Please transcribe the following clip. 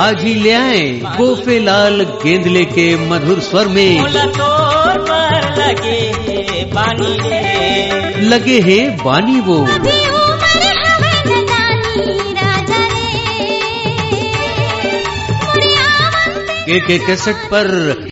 आज ही ले आए गोफे लाल गेंदले के मधुर स्वर में मोला तोर पर लगे हे पानी रे लगे हैं बानी वो अभी उम्र हवे नदानी राजा रे मोरे आवंते के के कैसेट पर